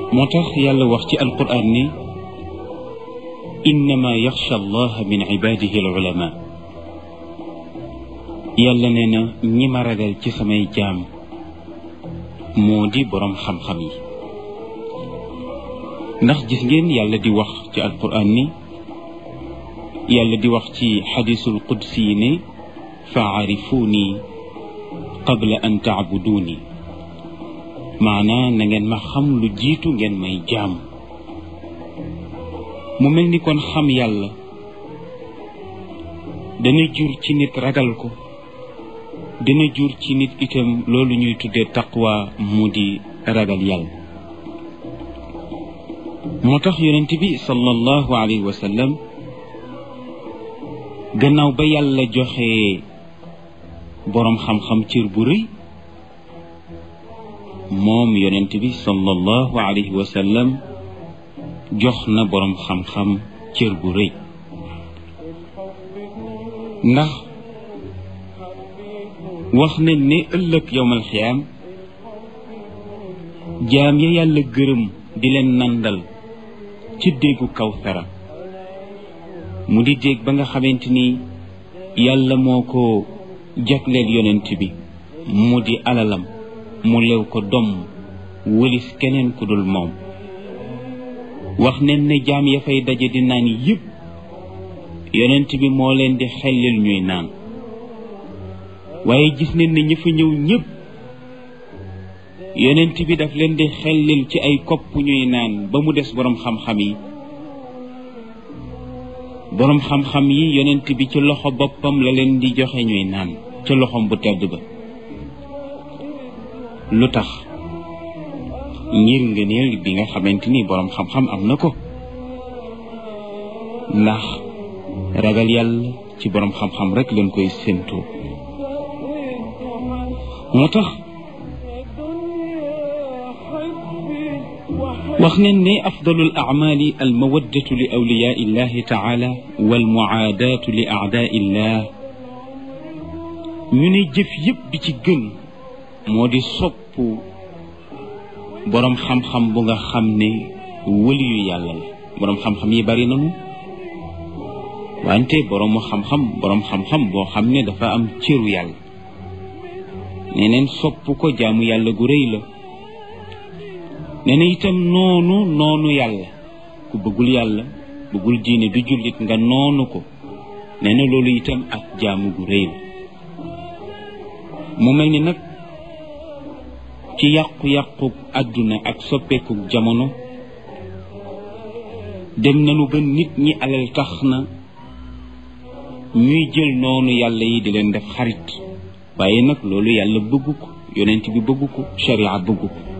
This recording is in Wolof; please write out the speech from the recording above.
moo tax yàlla wax ci alquran ni innama yaxsha allaha min ibadihi al ulama yàlla nee na ñi ma ragal ci samay jaam moo di boroom xam-xam yi ndax gis ngeen yàlla di wax ci alquran ni yàlla di wax ci xadisul qudsi yi ne faarifuuni qabla an taabuduuni maanaa na ngeen ma xam lu jiitu ngeen may jaam mu mel ni kon xam yàlla dana jur ci nit ragal ko dana jur ci nit itam loolu ñuy tuddee taqwa mu di ragal yàlla moo tax yonent bi sallallahu alayhi wa sallam gannaaw ba yàlla joxe boroom xam-xam cër bu rëy moom yonent bi sallallahu alayhi wa sallam jox na boroom xam-xam cër bu rëy ndax wax nañ ne ëllëg yowmal xiyaam jaam ya yàlla gërëm di leen nandal ci déggu kawsara mu di dégg ba nga xamante ni yàlla moo ko jagleel yonent bi mu di alalam mu lew ko domm wëlis keneen ku dul moom wax nen ne jaam ya fay daje di naan yëpp yonent bi moo leen di xellil ñuy naan waaye gis nañ ne ñi fa ñëw ñëpp yonent bi daf leen di xellil ci ay kopp ñuy naan ba mu des boroom xam-xam yi boroom xam-xam yi yonent bi ci loxo boppam la leen di joxe ñuy naan ca loxom bu tedd ba lu tax ngir ngëneel bi nga xamante ni boroom xam-xam am na ko ndax ragal yàlla ci boroom xam-xam rek leen koy séentoo moo tax wax nañ ne afdalul acmaali almawaddatu li awliyaa illahi taala walmuaadaatu li aadaa illah ñu ne jëf yépp bi ci gën moo di sopp boroom xam-xam bu nga xam ne wëliyu yàlla la boroom xam-xam yi bari nañu wante boroomu xam-xam boroom xam-xam boo xam ne dafa am cëru yàlla neneen sopp ko jaamu yàlla gu rëy la nee na itam noonu noonu yàlla ku bëggul yàlla bëggul diine du jullit nga noonu ko nee na loolu itam ak jaamu gu rëy la mu mel ni nag ci yàqu-yàqu àdduna ak soppeeku jamono dem nañu ba nit ñi alal tax na ñuy jël noonu yàlla yi di leen def xarit waaye nag loolu yàlla bëggu ko yonent bi bëggu ko sharia bëggu ko